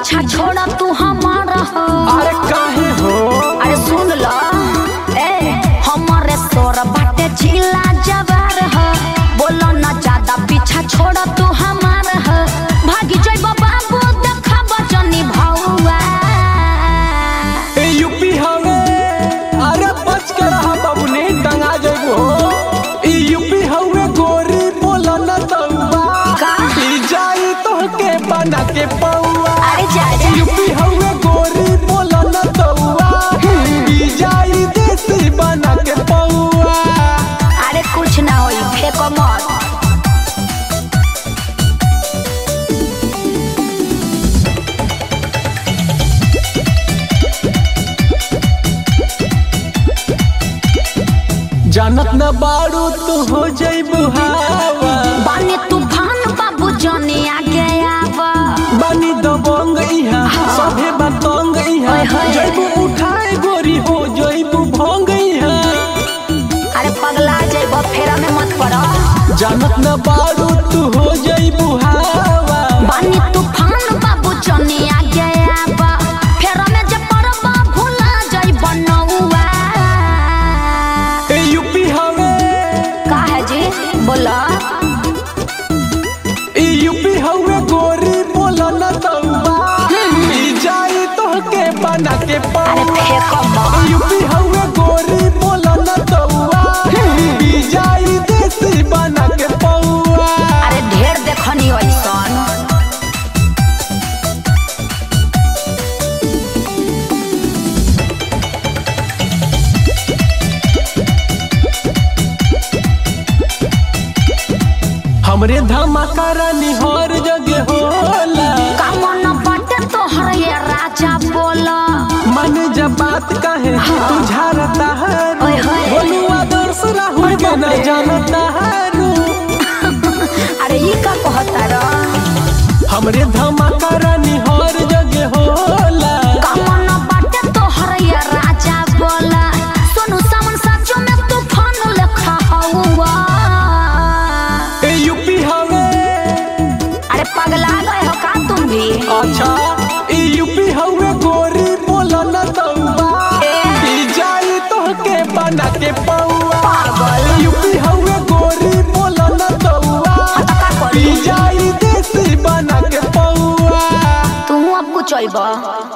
पीछा छोड़ा तू हमारा हो अरे काहे हो अरे सुन ल ए हमारे सोर बाटे जिला जवार हो बोलो न ज्यादा पीछा छोड़ा तू हमार हो भागी जइब बाबू देखा बजनी भौआ ए यूपी हवे अरे बच के रहा बाबू ने टंगा जइबो ई यूपी हवे गोरी बोला न तौबा का? पी जाई तोहके बना के पौआ अरे जा जा यूपी हवे गोरी बोला न तौबा पी जाई देसी बना के पौआ अरे कुछ ना होई फेंको मत जानत न बारू तू हो जइबू हवा बानी तूफान बाबू जनी आगे आवा बानी दबंग इहा सभे बतंग इहा ओए होए। जइबू उठाए गोरी हो जइबू भंग इहा अरे पगला जइब फेरा में मत पड़ जानत न बारू तू हो जइबू हवा बानी तूफान बाबू जनी आगे आवा फेरा में जे पड़बा भुला जइब नौआ ए यूपी हवे का है जी बोला ए यूपी हवे गोरी बोला न तौबा पी जाई तोहके बना के अरे पौआ फेंको मत यूपी हवे गोरी बोला न तौबा पी जाई देसी बना के पौआ अरे ढेर देखनी ऐसन हमरे धमाका रानी हर जगह होला कामन बाटे तोहर ये राजा बोला मन जब बात कहे तू झारता है ओए होए। बोलू आदर्श राहुल के न जानता है अरे ई का कहता रा हमरे धमाका रानी हर जगह होला कामन बाटे तोहर ये राजा बोला सोनू सामन साचो में तूफान लेखा हवा ए यूपी हवे अरे पगला गए हो का तुम भी अच्छा ए यूपी हवे गोरी बोला न तौबा ए। पी जाई तोहके बना के पौआ पागल। यूपी हवे गोरी बोला न तौबा हाँ तो का पी करी जाई देसी बना के पौआ तू अब कुछ अइबा